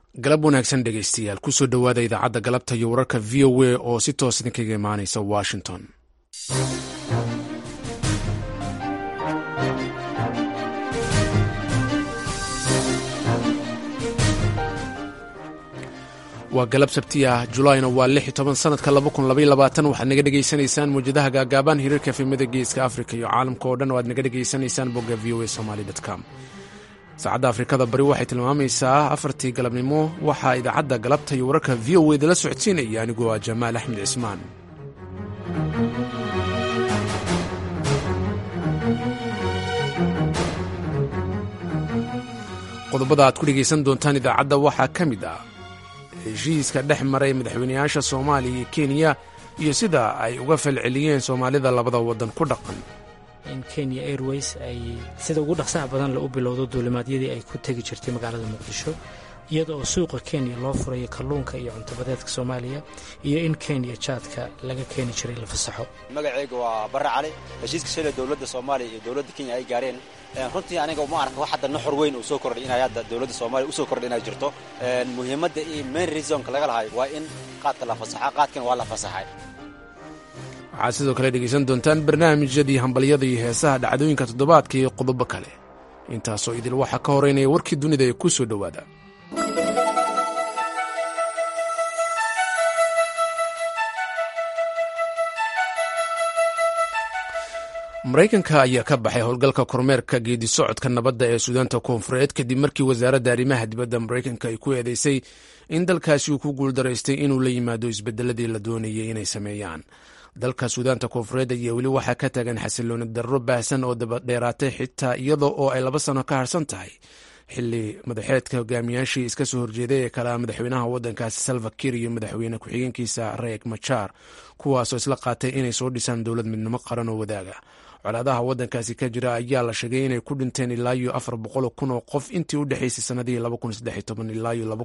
galab wanaagsan dhegaystayaal kusoo dhowaada idaacadda galabta iyo wararka v o a oo si toos idinkaga imaanaysa washington waa galab sabti ah julaayna waa lix iyo toban sanadka laba kun labaiyo labaatan waxaad naga dhegaysanaysaan mawjadaha gaagaaban hiriirka efemada geeska africa iyo caalamka oo dhan oo aad naga dhegaysanaysaan bogga v o a somaly com saacadda afrikada bari waxay tilmaamaysaa afartii galabnimo waxaa idaacadda galabta iyo wararka v o edala socodsiinaya anigoo ah jamaal axmed cismaan qodobada aad ku dhegaysan doontaan idaacadda waxaa ka mid ah heshiiska dhex maray madaxweyneyaasha soomaaliya iyo kenya iyo sida ay uga falceliyeen soomaalida labada waddan ku dhaqan in kenya airways ay sida ugu dhaqsaha badan la u bilowdo duulimaadyadii ay ku tegi jirtay magaalada muqdisho iyada oo suuqa kenya loo furayo kalluunka iyo cuntobadeedka soomaaliya iyo in kenya jaadka laga keeni jiray la fasaxo magacayga waa barre cali heshiiska shalay dowladda soomaaliya iyo dowladda kenya ay gaareen runtii aniga uma arka wax hadda nuxur weyn uu soo kordhay inay hadda dowladda soomaaliya usoo kordhay inay jirto muhiimadda iyo main reasonka laga lahay waa in qaadka la fasaxa qaadkan waa la fasaxay waxaad sidoo kale dhegaysan doontaan barnaamijyadii hambalyada iyo heesaha dhacdooyinka toddobaadka iyo qodobo kale intaasoo idil waxaa ka horeynaya warkii dunida ee ku soo dhowaada maraykanka ayaa ka baxay howlgalka kormeerka geedi socodka nabadda ee suudaanta koonfureed kadib markii wasaaradda arrimaha dibadda maraykanka ay ku eedeysay in dalkaasi uu ku guuldaraystay inuu la yimaado isbedeladii la doonayay inay sameeyaan dalka suudaanta koonfureed ayaa weli waxaa ka taagan xasilooni darro baahsan oo dabadheeraatay xitaa iyadoo oo ay laba sano ka harsan tahay xili madaxeedka hogaamiyaashii iska soo horjeeday ee kala madaxweynaha waddankaasi salva kir iyo madaxweyne ku-xigeenkiisa reek machaar kuwaasoo isla qaatay inay soo dhisaan dowlad midnimo qaran oo wadaaga colaadaha waddankaasi ka jira ayaa la sheegay inay ku dhinteen ilaa iyo afar boqol kun oo qof intii u dhexaysay sanadihii ilaa iyo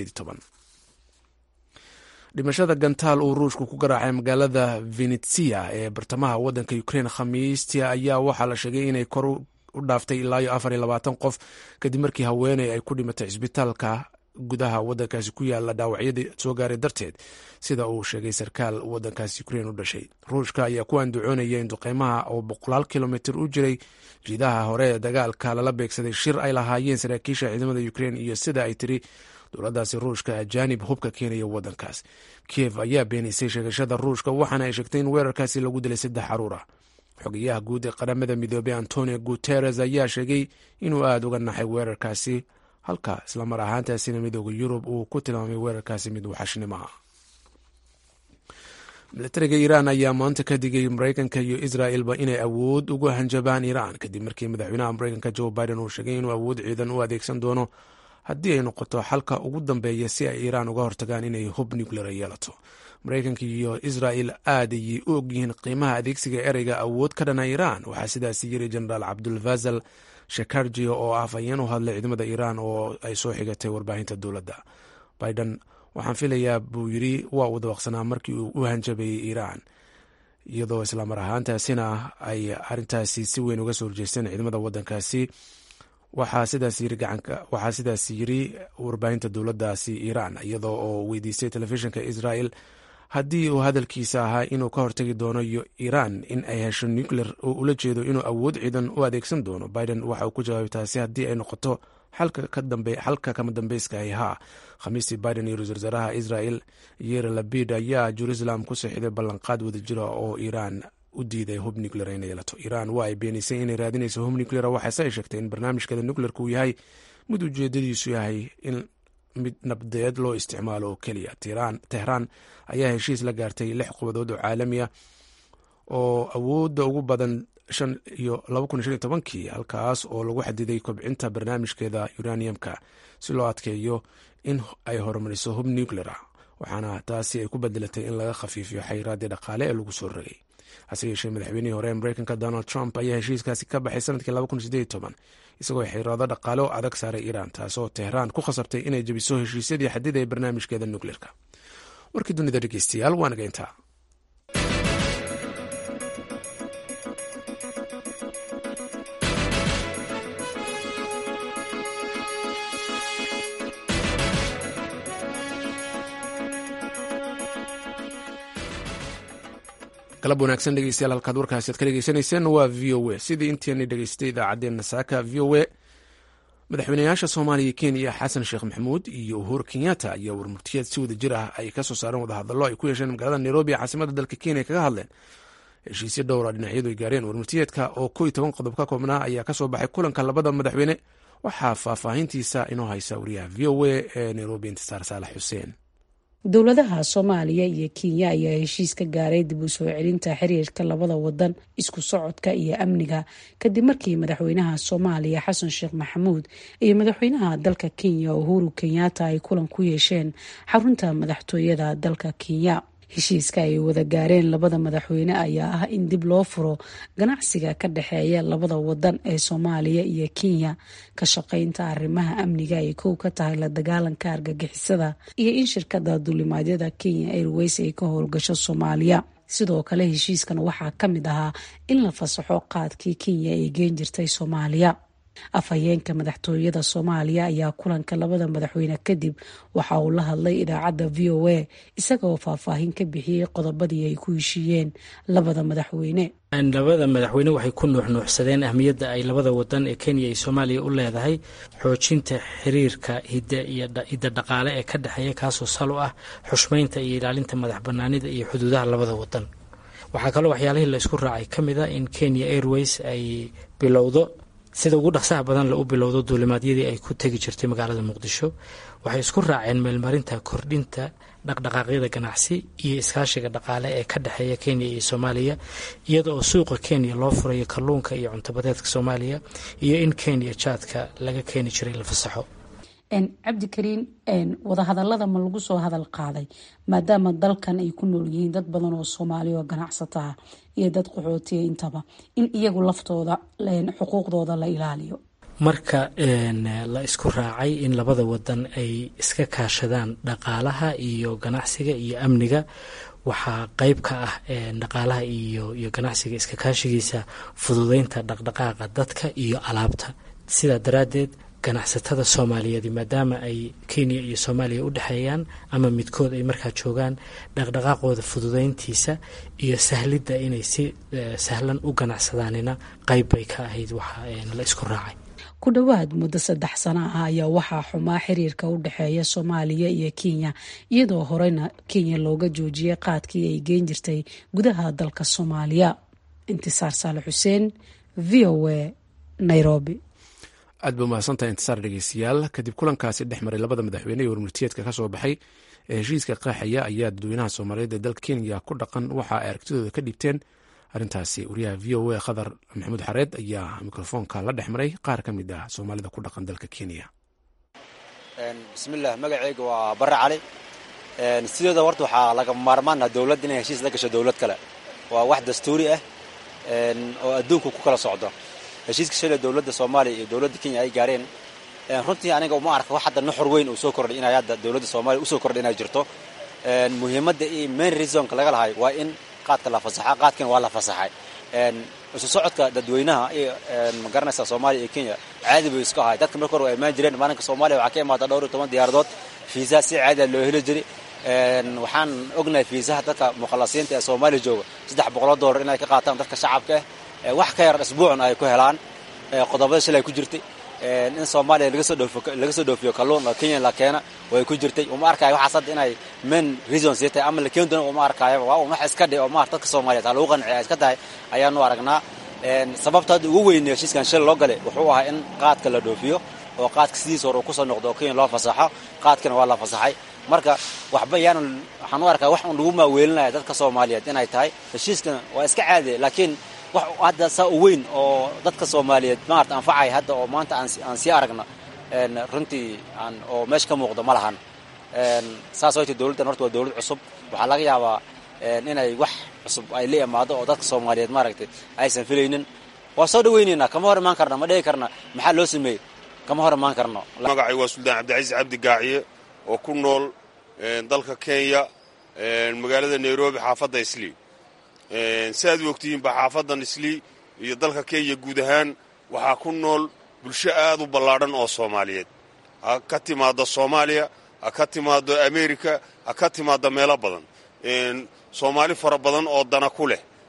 dhimashada gantaal uu ruushku ku garaacay magaalada venetsia ee bartamaha waddanka ukrein khamiistia ayaa waxaa la sheegay inay kor u dhaaftay ilaa iyo afar iyo labaatan qof kadib markii haweeney ay ku dhimatay cisbitaalka gudaha waddankaasi ku yaala dhaawacyadii soo gaaray darteed sida uu sheegay sarkaal waddankaasi ukrein u dhashay ruushka ayaa ku andacoonaya in duqeymaha oo boqolaal kilomitr u jiray jiidaha hore ee dagaalka lala beegsaday shir ay lahaayeen saraakiisha ciidamada ukrein iyo sida ay tiri dowladaasi ruushka ajaanib hubka keenaya waddankaas kiev ayaa beenisay sheegashada ruushka waxaana ay sheegtay in weerarkaasi lagu dilay saddex caruur ah xogayaha guud ee qaramada midoobey antonio guteres ayaa sheegay inuu aada uga naxay weerarkaasi halka islamar ahaantaasina midooda yurub uu ku tilmaamay weerarkaasi mid waxashnimaha milatariga iiraan ayaa maanta ka digay maraykanka iyo israelba inay awood ugu hanjabaan iiraan kadib markii madaxweynaha maraykanka joe biden uu sheegay inuu awood ciidan u adeegsan doono haddii ay noqoto xalka ugu dambeeya si ay iiraan uga hortagaan inay hub nuclear yeelato maraykanka iyo israel aad ayay u ogyihiin qiimaha adeegsiga ereyga awood ka dhana iiraan waxaa sidaasi yiri jenaraal cabdulfazal shekarji oo ah afhayeen u hadlay ciidamada iiraan oo ay soo xigatay warbaahinta dowladda biden waxaan filayaa buu yiri waa uu dabaqsanaa markii uu u hanjabayay iiraan iyadoo islamar ahaantaasina ay arintaasi si weyn uga soo horjeesteen ciidamada wadankaasi waxaa sidaas yiri warbaahinta dowladaasi iiraan iyadoo oo weydiistay telefishinka israel haddii uu hadalkiisa ahaa inuu ka hortagi doono iiraan in ay hesho nuclear oo ula jeedo inuu awood ciidan u adeegsan doono biden waxa uu ku jawaabay taasi haddii ay noqoto xalka kama dambeyska ay haa khamiistii biden iyo ra-isul wasaaraha israel yere labid ayaa jerusalem ku saxiiday ballanqaad wadajira oo iiraan u diiday hub nuclear inay yeelato iiraan waa ay beenisay inay raadinayso hub nuclear waxaase ay sheegtay in barnaamijkeeda nuclearka uu yahay mid ujeedadiisu yahay in mid nabdeed loo isticmaalo oo keliya tehraan ayaa heshiis la gaartay lix qubadood oo caalamiya oo awoodda ugu badan shan iyo laba kun iyo shan iyo tobankii halkaas oo lagu xadiday kobcinta barnaamijkeeda uraniumka si loo adkeeyo in ay horumariso hub nuclear ah waxaana taasi ay ku bedelatay in laga khafiifiyo xayiraaddii dhaqaale ee lagu soo rogay hase yeeshee madaxweynihii hore ee mareykanka donald trump ayaa heshiiskaasi ka baxay sanadkii laba kun sideed toban isagoo xiraado dhaqaale oo adag saaray iiraan taasoo tehraan ku khasabtay inay jebiso heshiisyadii xadida ee barnaamijkeeda nuclearka warkii dunida dhegeystayaal waa naga intaa galab wanaagsan dhegeystayaal halkaad warkaasi ad ka dhegeysanayseen waa v o a sidii intiini dhegeystay idaacaddeenna saaka v o a madaxweynayaasha soomaaliya kenya xasan sheekh maxamuud iyo uhuru kenyatta ayaa warmurtiyeed si wada jir ah ay ka soo saareen wadahadallo ay ku yeesheen magaalada nairobi ee caasimada dalka kenya kaga hadleen heshiisyo dhowra dhinacyadu ay gaareen warmurtiyeedka oo ko iyo toban qodob ka koobnaa ayaa kasoo baxay kulanka labada madaxweyne waxaa faahfaahintiisa inoo haysa wariyaha v o a ee nairobi intisaar saalax xuseen dowladaha soomaaliya iyo kenya ayaa heshiis ka gaaray dib u soo celinta xiriirka labada wadan isku socodka iyo amniga kadib markii madaxweynaha soomaaliya xasan sheekh maxamuud iyo madaxweynaha dalka kenya uhuru kenyatta ay kulan ku yeesheen xarunta madaxtooyada dalka kenya heshiiska ay wada gaareen labada madaxweyne ayaa ah in dib loo furo ganacsiga ka dhexeeya labada wadan ee soomaaliya iyo kenya ka shaqeynta arrimaha amniga ay kow ka tahay la dagaalanka argagixisada iyo in shirkada duulimaadyada kenya airways ay ka howlgasho soomaaliya sidoo kale heshiiskan waxaa ka mid ahaa in la fasaxo qaadkii kenya ay geen jirtay soomaaliya afhayeenka madaxtooyada soomaaliya ayaa kulanka labada madaxweyne kadib waxa uu la hadlay idaacadda v o a isagaoo faahfaahin ka bixiyey qodobadii ay ku heshiiyeen labada madaxweyne labada madaxweyne waxay ku nuuxnuuxsadeen ahmiyadda ay labada wadan ee kenya iyo soomaaliya u leedahay xoojinta xiriirka hidda iyo hidda dhaqaale ee ka dhexeeya kaasoo sal u ah xushmeynta iyo ilaalinta madax banaanida iyo xuduudaha labada wadan waxaa kaloo waxyaalihii la isku raacay ka mid a in kenya airways ay bilowdo sida ugu dhaqsaha badan la u bilowdo duulimaadyadii ay ku tegi jirtay magaalada muqdisho waxay isku raaceen meelmarinta kordhinta dhaqdhaqaaqyada ganacsi iyo iskaashiga dhaqaale ee ka dhexeeya kenya iyo soomaaliya iyada oo suuqa kenya loo furayo kalluunka iyo cuntabadeedka soomaaliya iyo in kenya jaadka laga keeni jiray la fasaxo cabdikariin wadahadalada ma lagu soo hadal qaaday maadaama dalkan ay ku nool yihiin dad badan oo soomaaliya oo ganacsato ah iyo dad qaxootiya intaba in iyagu laftooda xuquuqdooda la ilaaliyo marka la isku raacay in labada wadan ay iska kaashadaan dhaqaalaha iyo ganacsiga iyo amniga waxaa qeyb ka ah dhaqaalaha iyo iyo ganacsiga iska kaashigiisa fududeynta dhaqdhaqaaqa dadka iyo alaabta sidaa daraaddeed ganacsatada soomaaliyeed maadaama ay kenya iyo soomaaliya u dhexeeyaan ama midkood ay markaa joogaan dhaqdhaqaaqooda fududeyntiisa iyo sahlidda inay si sahlan u ganacsadaanina qeyb bay ka ahayd waxa la isku raacay ku dhowaad muddo saddex sano ah ayaa waxaa xumaa xiriirka u dhexeeya soomaaliya iyo kenya iyadoo horeyna kenya looga joojiyay qaadkii ay geen jirtay gudaha dalka soomaaliya intisaar saale xuseen v o a nairobi aad ba umahadsantahay intisaar dhegeystayaal kadib kulankaasi dhex maray labada madaxweyne ee warmurtiyeedka ka soo baxay ee heshiiska qaaxaya ayaa dadweynaha soomaaliyeed ee dalka kenya ku dhaqan waxa ay aragtidooda ka dhiibteen arrintaasi wariyaha v o a khadar maxamuud xareed ayaa mikrofoonka la dhex maray qaar ka mid ah soomaalida ku dhaqan dalka kenya bismillaah magaceyga waa barre cali sideeda horta waxaa laga maarmaana dowladd inay heshiis la gasho dowlad kale waa wax dastuuri ah oo adduunku ku kala socdo heshiiska shalay dowladda soomaaliya iyo dowladda kenya ay gaareen runtii aniga uma arka wax hadda nuxur weyn uu soo kordhay inay hadda dowladda soomaaliya usoo kordhay inay jirto muhiimadda iyo main reasonka laga lahay waa in qaadka la fasaxa qaadkana waa la fasaxay isu socodka dadweynaha iyo magaranaysa soomaaliya iyo kenya caadi bay isku ahay dadka marka hore waa imaan jireen maalinka soomaaliya waxaa ka imaada dhowr iyo toban diyaaradood fiisaha si caadiya loo heli jiray waxaan ognahay fiisaha dadka mukhalasiinta ee soomaaliya jooga saddex boqoloo dollar inay ka qaataan dadka shacabka ah wax ka yar isbuucna ay ku helaan qodobada shalay ku jirtay in soomaaliya laga soo dhoofiyo kalluun oo kenya la keena way ku jirtay uma arkaayo waxaas hadda inay main reason sii tahay ama la keeni doona uma arkaayo waa un wax iska dhe oo maar dadka soomaaliyeed ha lagu qanciya iska tahay ayaanu aragnaa sababta hadda ugu weyne heshiiskan shalay loo galay wuxuu ahaa in qaadka la dhoofiyo oo qaadka sidiisa hore uu kusoo noqdo oo kenya loo fasaxo qaadkana waa la fasaxay marka waxba yaanan waxaan u arkaa wax un lagu maaweelinaya dadka soomaaliyeed inay tahay heshiiskan waa iska caadi laakiin wax hadda saa u weyn oo dadka soomaaliyeed maarata anfacay hadda oo maanta aan sii aragno runtii oo meesha ka muuqdo ma lahan saas oyta dowladdan horta waa dowlad cusub waxaa laga yaabaa inay wax cusub ay la imaado oo dadka soomaaliyeed maaragtay aysan filaynin waa soo dhaweynaynaa kama hor imaan karna ma dhihi karna maxaa loo sameeyey kama hor imaan karno magacay waa suldaan cabdicasiis cabdi gaaciye oo ku nool dalka kenya magaalada nairobi xaafadda islii si aad u ogtihiinba xaafadan islii iyo dalka kenya guud ahaan waxaa ku nool bulsho aad u ballaadhan oo soomaaliyeed ha ka timaaddo soomaaliya ha ka timaaddo amerika ha ka timaaddo meelo badan soomaali fara badan oo dana ku leh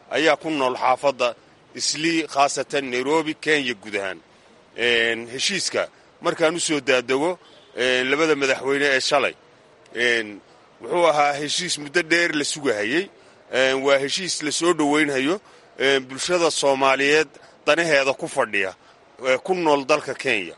ayaa ku nool xaafadda islii khaasatan nairobi kenya guud ahaan heshiiska markaan u soo daadego labada madaxweyne ee shalay wuxuu ahaa heshiis muddo dheer la sugahayey waa heshiis la soo dhowaynhayo bulshada soomaaliyeed danaheeda ku fadhiya ku nool dalka kenya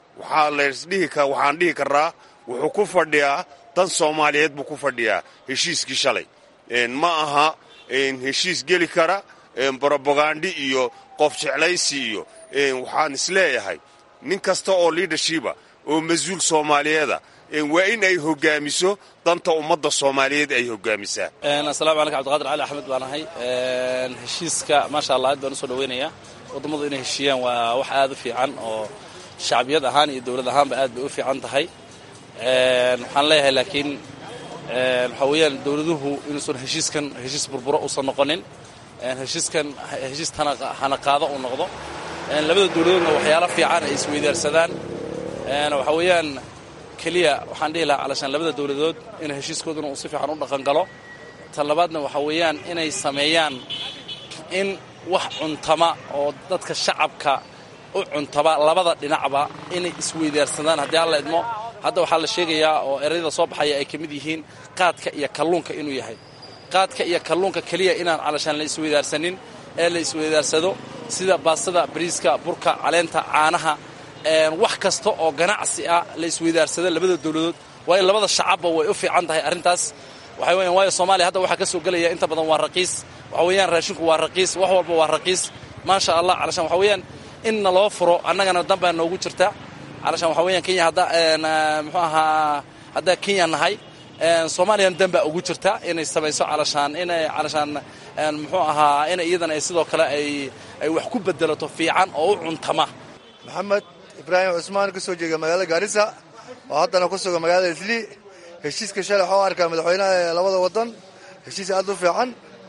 waxaan dhihi karaa wuxuu ku fadhiyaa dan soomaaliyeed buu ku fadhiyaa heshiiskii shalay ma aha heshiis geli kara brobagandi iyo qof jeclaysi iyo waxaan isleeyahay nin kasta oo liidhashiba oo mas-uul soomaaliyeeda waa in ay hogaamiso danta ummadda soomaaliyeed ay hogaamisaa asalamu calaykum abdiqadir cali axmed baan ahay heshiiska maasha allah aad baan usoo dhaweynayaa wadammadu inay heshiiyaan waa wax aad u fiican oo shacbiyad ahaan iyo dowlad ahaanba aad bay u fiican tahay waxaan leeyahay laakiin waxaa weeyaan dowladuhu inuusan heshiiskan heshiis burburo uusan noqonin heshiiskan heshiis hana qaado uu noqdo labada dowladoodna waxyaalo fiican ay isweydaarsadaan waxaa weeyaan keliya waxaan dhihi lahaa calashaan labada dowladood in heshiiskooduna uu si fiican u dhaqangalo tan labaadna waxaa weeyaan inay sameeyaan in wax cuntama oo dadka shacabka u cuntaba labada dhinacba inay isweydaarsadaan haddii alla idmo hadda waxaa la sheegayaa oo erayada soo baxaya ay ka mid yihiin qaadka iyo kalluunka inuu yahay qaadka iyo kalluunka keliya inaan calashaan la isweydaarsanin ee la isweydaarsado sida baastada bariiska burka caleenta caanaha wax kasta oo ganacsi ah la isweydaarsado labada dowladood waayo labada shacabba way u fiican tahay arrintaas waxay weeyaan waayo soomaaliya hadda waxaa ka soo gelaya inta badan waa raqiis waxa weeyaan raashinku waa raqiis wax walba waa raqiis maasha allah calashaan waxa weeyaan in naloo furo annagana danbaa noogu jirta calashaan waxa weeyaan kenya hadda muxuu ahaa haddaa kenya nahay soomaaliyana danbaa ugu jirta inay samayso calashaan inay calashaan muxuu ahaa in iyadana ay sidoo kale ay ay wax ku bedelato fiican oo u cuntama maxamed ibraahim cusmaan ka soo jeega magaalada gaarisa oo haddana ku sugan magaalada islii heshiiska shalay waxuu arkaa madaxweynaha ee labada waddan heshiis aad u fiican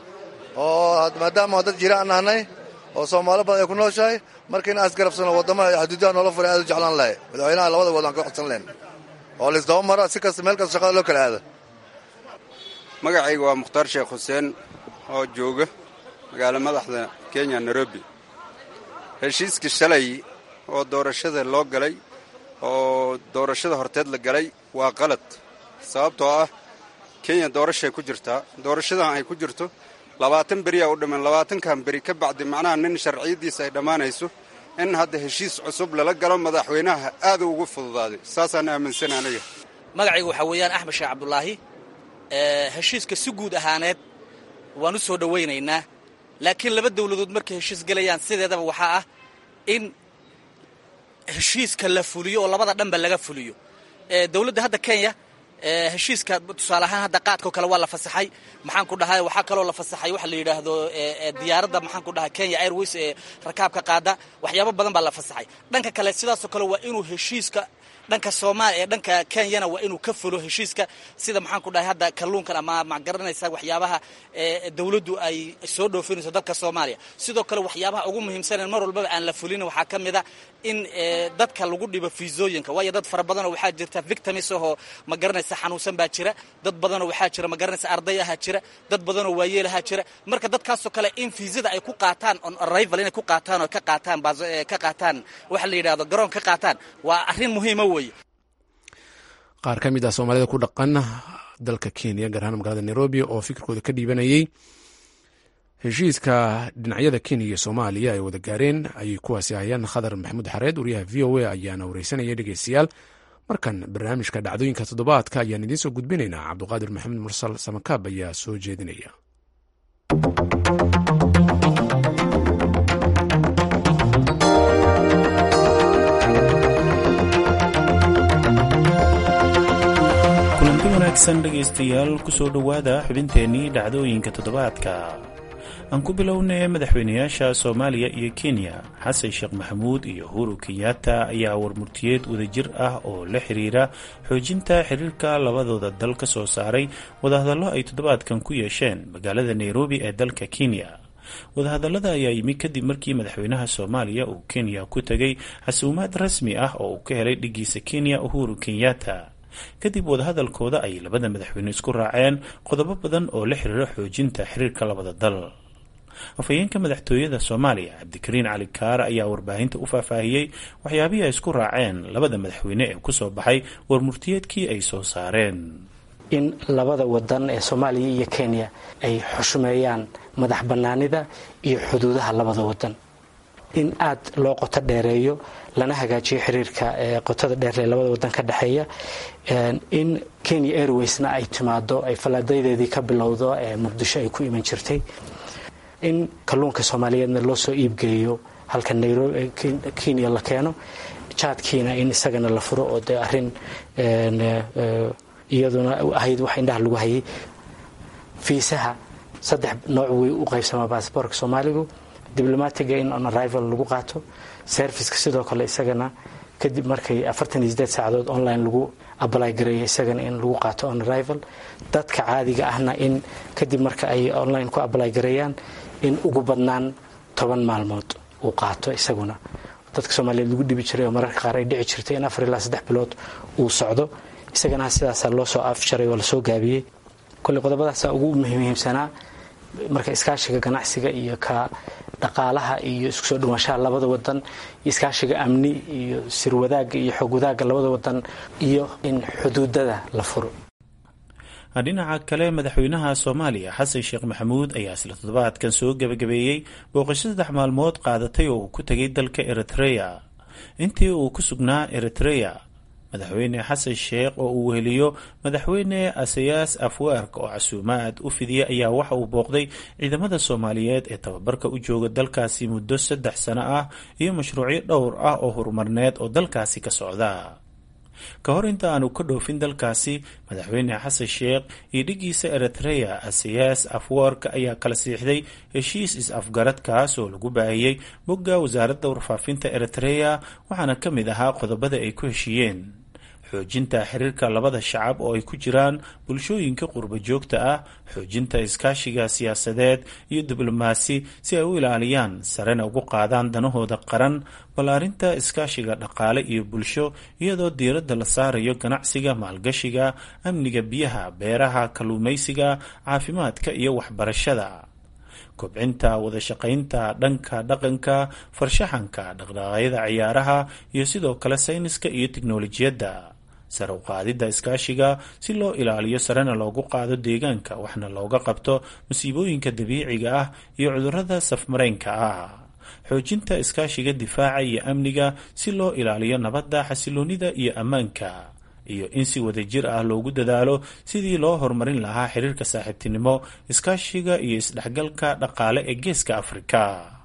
oo maadaama dad jiraan nahnay oo soomaali badan ay ku nooshahay marka in asgarabsano waddamaha xuduudaha noola furay aad u jeclaan lahay madaxweynaha labada waddan ka codsan leen oo laisdaba maro si kasta meel kasta shaqada loo kala aado magacayga waa mukhtaar sheekh xuseen oo jooga magaalo madaxda kenya nairobi heshiiskii shalay oo doorashada loo galay oo doorashada horteed la galay waa qalad sababtoo ah kenya doorashay ku jirtaa doorashadan ay ku jirto labaatan beriyaa u dhammaan labaatankan beri ka bacdi macnaha nin sharciyaddiisa ay dhammaanayso in hadda heshiis cusub lala galo madaxweynaha aad ugu fududaaday saasaan aaminsan aniga magacaygu waxaa weeyaan axmed sheekh cabdulaahi heshiiska si guud ahaaneed waan u soo dhowaynaynaa laakiin laba dowladood markay heshiis gelayaan sideedaba waxaa ah in heshiiska la fuliyo oo labada dhanba laga fuliyo dowladda hadda kenya heshiiska tusaale ahaan hadda qaadkao kale waa la fasaxay maxaan ku dhahay waxaa kaloo la fasaxay waxa la yidhaahdo diyaaradda maxaan ku dhahay kenya airways ee rakaabka qaada waxyaabo badan baa la fasaxay dhanka kale sidaasoo kale waa inuu heshiiska dhanka soomaaliya ee dhanka kenyana waa inuu ka fulo heshiiska sida maxaan ku dhahay hadda kalluunkan ama magaranaysa waxyaabaha dowladdu ay soo dhoofinayso dalka soomaaliya sidoo kale waxyaabaha ugu muhiimsanen mar walbaba aan la fulin waxaa ka mid a in dadka lagu dhibo fiisooyinka waayo dad fara badanoo waxaa jirta victims ahoo magaranaysa xanuunsan baa jira dad badanoo waxaa jira magaranaysa arday ahaa jira dad badanoo waayeel ahaa jira marka dadkaasoo kale in fiisada ay ku qaataan on arrival inay ku qaataan oo ka qaataan ka qaataan waxa la yidhahdo garoon ka qaataan waa arrin muhiima weeye qaar ka mid ah soomaalida ku dhaqan dalka kenya gaar ahaan magaalada nairobi oo fikirkooda ka dhiibanayay heshiiska dhinacyada kenya iyo soomaaliya ay wada gaareen ayay kuwaasi hayaan khadar maxamuud xareed wariyaha v o a ayaana wareysanaya dhegeystayaal markan barnaamijka dhacdooyinka toddobaadka ayaan idiin soo gudbinaynaa cabduqaadir maxamed mursal samakaab ayaa soo jeedinaya kulanti wanaagsan dhegaystayaal kusoo dhowaada xubinteennii dhacdooyinka toddobaadka aan ku bilownay madaxweynayaasha soomaaliya iyo kenya xasan sheekh maxamuud iyo uhuru kenyatta ayaa warmurtiyeed wadajir ah oo la xiriira xoojinta xiriirka labadooda dal ka soo saaray wadahadallo ay toddobaadkan ku yeesheen magaalada nairobi ee dalka kenya wadahadallada ayaa yimi kadib markii madaxweynaha soomaaliya uu kenya ku tegay xasuumaad rasmi ah oo uu ka helay dhigiisa kenya uhuru kenyatta kadib wadahadalkooda ay labada madaxweyne isku raaceen qodobo badan oo la xiriira xoojinta xiriirka labada dal afhayeenka madaxtooyada soomaaliya cabdikariin cali kaar ayaa warbaahinta u faahfaahiyey waxyaabihii ay isku raaceen labada madaxweyne ee kusoo baxay warmurtiyeedkii ay soo saareen in labada wadan ee soomaaliya iyo kenya ay xushmeeyaan madax bannaanida iyo xuduudaha labada wadan in aad loo qoto dheereeyo lana hagaajiyo xiriirka qotada dheer ee labada wadan ka dhexeeya in kenya airwaysna ay timaado ay fallaadaydeedii ka bilowdo ee muqdisho ay ku iman jirtay in kalluunka soomaaliyeedna loo soo iibgeeyo halka nairobi kenya la keeno jaadkiina in isagana la furo oo dee arrin iyaduna ahayd wax indhaha lagu hayay fiisaha saddex nooc way u qaybsamaa baasboorka soomaaligu diblomatiga in on arrival lagu qaato serviceka sidoo kale isagana kadib markay afartan iyo sideed saacadood online lagu ablay gareeyo isagana in lagu qaato on arrival dadka caadiga ahna in kadib marka ay online ku ablay gareeyaan in ugu badnaan toban maalmood uu qaato isaguna dadka soomaaliyeed lagu dhibi jiray oo mararka qaar ay dhici jirtay in afar ilaa saddex bilood uu socdo isagana sidaasaa loo soo afjaray oo lasoo gaabiyey kolley qodobadaasa ugu muhiimsanaa marka iskaashiga ganacsiga iyo ka dhaqaalaha iyo isku soo dhawaanshaha labada wadan iyo iskaashiga amni iyo sirwadaaga iyo xoog wadaagga labada wadan iyo in xuduudada la furo dhinaca kale madaxweynaha soomaaliya xasan sheekh maxamuud ayaa isla toddobaadkan soo gebagabeeyey booqasho saddex maalmood qaadatay oo uu ku tegay dalka eritreya intii uu ku sugnaa eritreya madaxweyne xasan sheekh oo uu weheliyo madaxweyne asayaas afwerk oo casuumaad u fidiyay ayaa waxa uu booqday ciidamada soomaaliyeed ee tababarka u jooga dalkaasi muddo saddex sano ah iyo mashruucyo dhowr ah oo horumarneed oo dalkaasi ka socda ka hor inta aanu ka dhoofin dalkaasi madaxweyne xasan sheekh iyo dhigiisa eritreya asayaas afwerk ayaa kala siixday heshiis is-afgaradkaas oo lagu baahiyey bogga wasaaradda warfaafinta eritreya waxaana ka mid ahaa qodobada ay ku heshiiyeen xoojinta xiriirka labada shacab oo ay ku jiraan bulshooyinka qurba joogta ah xoojinta iskaashiga siyaasadeed iyo diblomaasi si ay u ilaaliyaan sarena ugu qaadaan danahooda qaran ballaarinta iskaashiga dhaqaale iyo bulsho iyadoo diiradda la saarayo ganacsiga maalgashiga amniga biyaha beeraha kalluumaysiga caafimaadka iyo waxbarashada kobcinta wadashaqaynta dhanka dhaqanka farshaxanka dhaqdhaqaaqyada ciyaaraha iyo sidoo kale sayniska iyo tiknolojiyadda sare u qaadidda iskaashiga si loo ilaaliyo sarena loogu qaado deegaanka waxna looga qabto masiibooyinka dabiiciga ah iyo cudurrada safmareynka ah xoojinta iskaashiga difaaca iyo amniga si loo ilaaliyo nabadda xasiloonida iyo ammaanka iyo in si wadajir ah loogu dadaalo sidii loo horumarin lahaa xiriirka saaxiibtinimo iskaashiga iyo isdhexgalka dhaqaale ee geeska afrika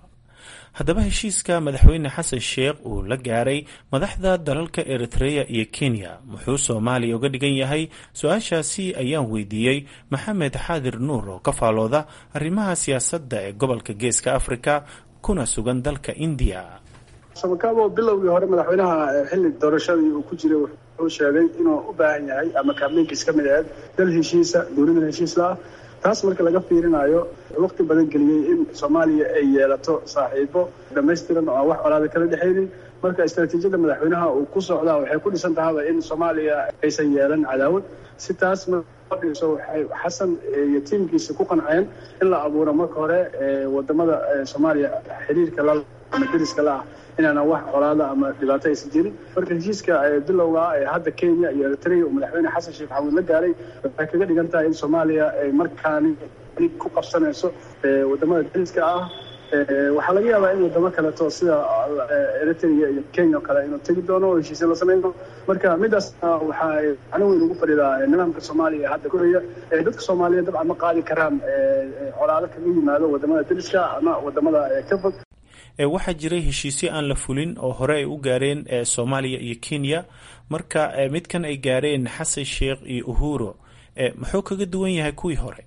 haddaba heshiiska madaxweyne xasan sheekh uu la gaaray madaxda dalalka eritreya iyo kenya muxuu soomaaliya uga dhigan yahay su-aashaasi ayaan weydiiyey maxamed xaadir nuur oo ka faalooda arrimaha siyaasadda ee gobolka geeska afrika kuna sugan dalka indiya samakaabo bilowgii hore madaxweynaha xilli doorashadii uu ku jiray wuxuu sheegay inuu u baahan yahay ama kaablinkiis ka mid aheed dal heshiisa dowladan heshiisla ah taas marka laga fiirinayo waqti badan geliyey in soomaaliya ay yeelato saaxiibo dhamaystiran oo aan wax colaada kala dhexaynin marka istaraatiijiyadda madaxweynaha uu ku socdaa waxay ku dhisan tahaba in soomaaliya aysan yeelan cadaawad si taas dhiso waxay xasan iyo tiimkiisa ku qanceen in la abuuro marka hore wadamada soomaaliya xiriirka la ama deriska la ah inaana wax colaada ama dhibaato aysan jirin marka heshiiska bilowga ee hadda kenya iyo eritrea uu madaxweyne xasan sheekh maxamuud la gaaray waxay kaga dhigan tahay in soomaaliya ay markaani ku qabsanayso wadamada deriska ah waxaa laga yaabaa in wadamo kaleeto sida eritrea iyo kenya o kale inuu tegi doono oo heshiisya la samayn doono marka midaasna waxa ay macno weyn ugu fadhidaa nidaamka soomaaliya hadda koraya dadka soomaaliyeed dabcan ma qaadi karaan colaado kaga yimaado wadamada deriska ama wadamada ka fog waxaa jiray heshiisyo aan la fulin oo hore ay u gaareen soomaaliya iyo kenya marka midkan ay gaareen xasan sheekh iyo uhuro muxuu kaga duwan yahay kuwii hore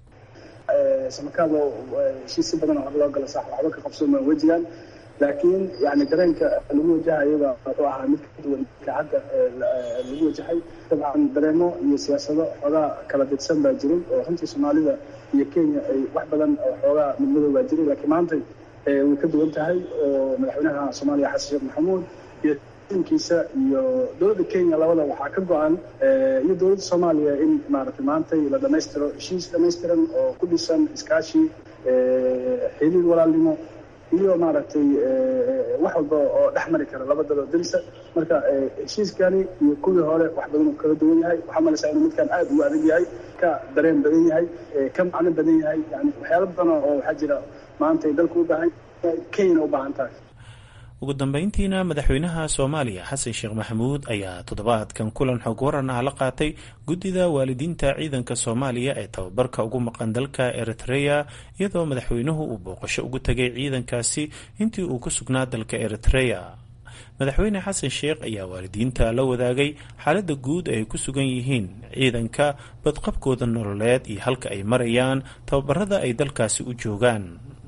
samakaado heshiisyo badan hore loo gala sax waxba ka qabsooma wejigan laakiin yani dareenka lagu wajahayaba wuxuu ahaa mid ka duwan ka hadda lagu wajahay dabcan dareemo iyo siyaasado xoogaa kala didsan baa jiray oo runtii soomaalida iyo kenya ay wax badan oo xoogaa midmadow baa jiray laakiin maanta way ka duwan tahay oo madaxweynaha soomaaliya xasan sheekh maxamuud iyo tiimkiisa iyo dowladda kenya labada waxaa ka go-an iyo dowladda soomaaliya in maaragtay maantay la dhammaystiro heshiis dhammaystiran oo ku dhisan iskaashi xiriir walaalnimo iyo maaragtay wax walba oo dhex mari kara laba dalo darisa marka heshiiskani iyo kuwii hore wax badan uu kala duwan yahay waxaa malaysaa inuu midkan aad ugu adag yahay ka dareen badan yahay ka macno badan yahay yani waxyaalo badan oo waxaa jira maanta ay dalku u baahan yahay kenyana u baahan tahay ugu dambeyntiina madaxweynaha soomaaliya xasan sheekh maxamuud ayaa toddobaadkan kulan xog waran ah la qaatay guddida waalidiinta ciidanka soomaaliya ee tababarka ugu maqan dalka eritreya iyadoo madaxweynuhu uu booqasho ugu tegay ciidankaasi intii uu ku sugnaa dalka eritreya madaxweyne xasan sheekh ayaa waalidiinta la wadaagay xaaladda guud ay ku sugan yihiin ciidanka badqabkooda nololeed iyo halka ay marayaan tababarada ay dalkaasi u joogaan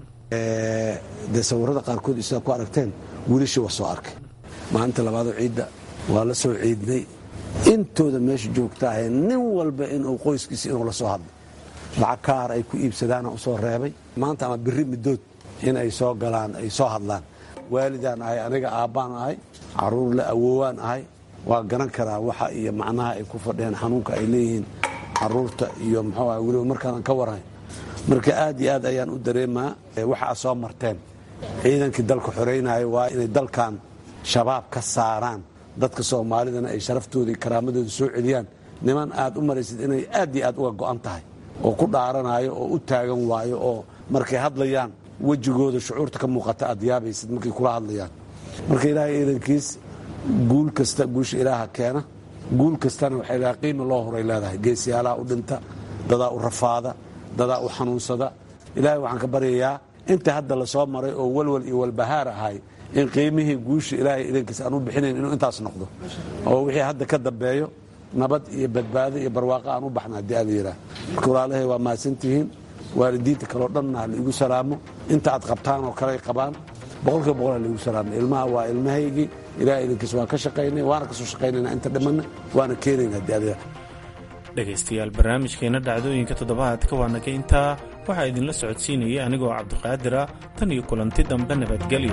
dee sawirada qaarkood isaad ku aragteen wiilashii waa soo arkay maalinta labaadoo ciidda waa la soo ciidnay intooda meesha joogtaahe nin walba inuu qoyskiisa inuu la soo hadlo lacag kaar ay ku iibsadaana u soo reebay maanta ama biri midood in ay soo galaan ay soo hadlaan waalidaan ahay aniga aabbaan ahay caruur la awoowaan ahay waa garan karaa waxa iyo macnaha ay ku fadhiyaan xanuunka ay leeyihiin caruurta iyo muxuu ah weliba markaanan ka warhay marka aad iyo aad ayaan u dareemaa waxa aad soo marteen ciidankii dalka xoreynaya waa inay dalkan shabaab ka saaraan dadka soomaalidana ay sharaftooda iyo karaamadooda soo celiyaan niman aad u maraysid inay aad iyo aad uga go'an tahay oo ku dhaaranayo oo u taagan waayo oo markay hadlayaan wejigooda shucuurta ka muuqata aad yaabaysid markay kula hadlayaan marka ilaahay ciidankiis guul kasta guusha ilaaha keena guul kastana waxay leedahay qiima loo horay leedahay geesiyaalaha u dhinta dadaa u rafaada dadaa u xanuunsada ilaahay waxaan ka baryayaa inta hadda la soo maray oo walwal iyo walbahaar ahay in qiimihii guusha ilaahay idankiis aan u bixinayn inuu intaas noqdo oo wixii hadda ka dambeeyo nabad iyo badbaado iyo barwaaqo aan u baxna haddii aad yidhaah marka walaalahay waa mahadsantihiin waalidiinta kaleo dhanna ha laigu salaamo inta aad qabtaan oo kale ay qabaan boqolkiiba boqol ha laigu salaamo ilmaha waa ilmahaygii ilahay idankiis waan ka shaqaynay waana kasoo shaqaynayna inta dhimanna waana keenayna haddii aad yidhaah dhegaystayaal barnaamijkeena dhacdooyinka toddobaadka waa naga intaa waxaa idinla socodsiinayay anigoo cabdiqaadira tan iyo kulanti dambe nabadgelyo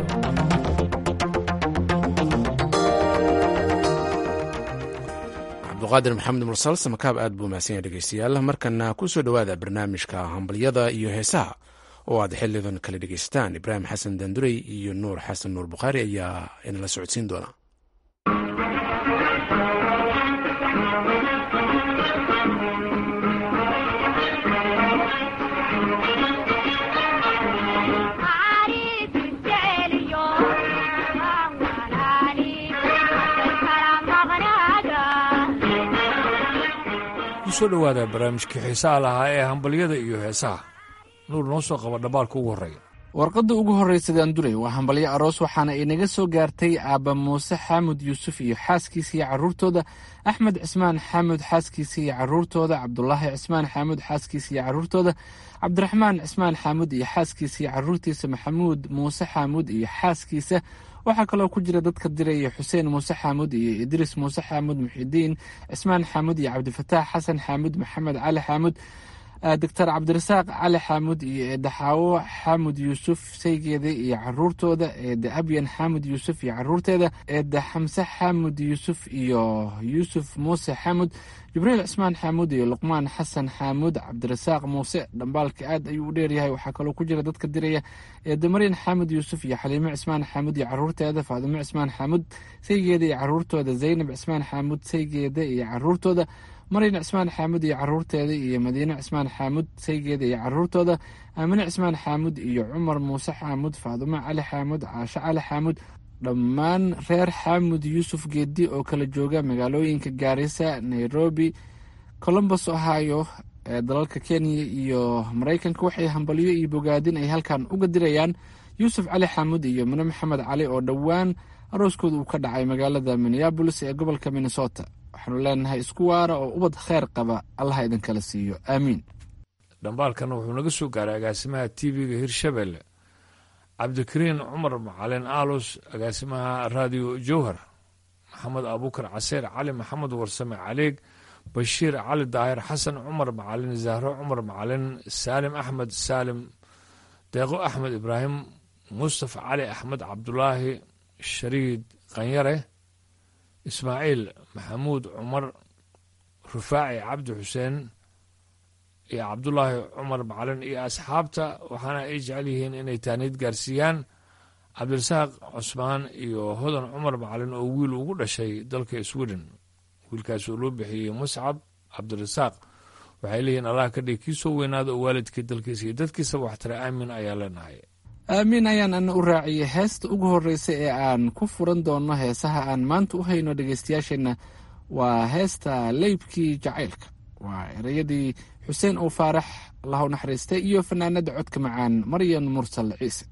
cabduqaadir maxamed mursal samakaab aad buu mahadsan yahay dhegeystayaal markana ku soo dhowaada barnaamijka hambalyada iyo heesaha oo aad xilidan kala dhegeysataan ibraahim xasan dandurey iyo nuur xasan nuur bukhaari ayaa inala socodsiin doona kusoo dhowaada barnaamijkii xiisaha lahaa ee hambalyada iyo heesaha nuur noo soo qaba dhambaalka ugu horreeya warqadda ugu horraysa daandurey waa hambalyo aroos waxaana inaga soo gaartay aabba muuse xaamud yuusuf iyo xaaskiisa iyo carruurtooda axmed cismaan xaamud xaaskiisa iyo carruurtooda cabdulaahi cismaan xaamud xaaskiisa iyo carruurtooda cabdiraxmaan cismaan xaamud iyo xaaskiisa iyo carruurtiisa maxamuud muuse xaamud iyo xaaskiisa waxaa kaloo ku jira dadka diraya xuseen muuse xaamud iyo idriis muuse xaamud muxidiin cismaan xaamud iyo cabdifataax xasan xaamud maxamed cali xaamud doctor cabdirasaaq cali xaamud iyo eedde xaawo xaamud yuusuf saygeeda iyo caruurtooda eedde abyan xaamud yuusuf iyo caruurteeda eedde xamse xaamud yuusuf iyo yuusuf muuse xaamud jibriil cismaan xaamud iyo luqmaan xasan xaamud cabdirasaaq muuse dhambaalka aad ayuu u dheeryahay waxaa kaloo ku jira dadka diraya eedde maryan xaamud yuusuf iyo xaliimo cismaan xaamud iyo caruurteeda faadimo cismaan xaamud saygeeda iyo caruurtooda zaynab cismaan xaamud saygeeda iyo caruurtooda maryan cismaan xaamud iyo caruurteeda iyo madiine cismaan xaamud saygeeda iyo caruurtooda aamine cismaan xaamud iyo cumar muuse xaamud faadumo cali xaamud caasho cali xaamud dhammaan reer xaamud yuusuf geedi oo kala jooga magaalooyinka gaarisa nairobi colombos ohio ee dalalka kenya iyo maraykanka waxay hambalyo iyo bogaadin ay halkan uga dirayaan yuusuf cali xaamud iyo mine maxamed cali oo dhowaan arooskooda uu ka dhacay magaalada minneabolis ee gobolka minnesota waxaanu leenahay isku waara oo ubad kheyr qaba allaha idinkala siiyo aamiin dhambaalkana wuxuu naga soo gaaray agaasimaha t v-ga hirshabelle cabdikariin cumar macalin aalus agaasimaha raadiyo jowhar maxamed abuukar caseer cali maxamed warsame caleeg bashiir cali daahir xasan cumar macalin zahro cumar macalin saalim axmed saalim deeqo axmed ibraahim mustafa cali axmed cabdulaahi shariid qanyare ismaaciil maxamuud cumar rufaaci cabdi xuseen iyo cabdulaahi cumar macalin iyo asxaabta waxaana ay jecel yihiin inay taaniid gaarsiiyaan cabdirasaaq cusmaan iyo hodan cumar macalin oo wiil ugu dhashay dalka sweden wiilkaas oo loo bixiyey muscab cabdirasaaq waxay leeyihiin allah ka dhig kii soo weynaada oo waalidkii dalkiisa iyo dadkiisaba waxtara aamin ayaa leenahay aamiin ayaan ana u raaciyay heesta ugu horreysa ee aan ku furan doonno heesaha aan maanta u hayno dhegeystayaasheenna waa heesta leybkii jacaylka waa ereyadii xuseen oo faarax allahu naxariistay iyo fanaanada codka macaan maryan mursal ciise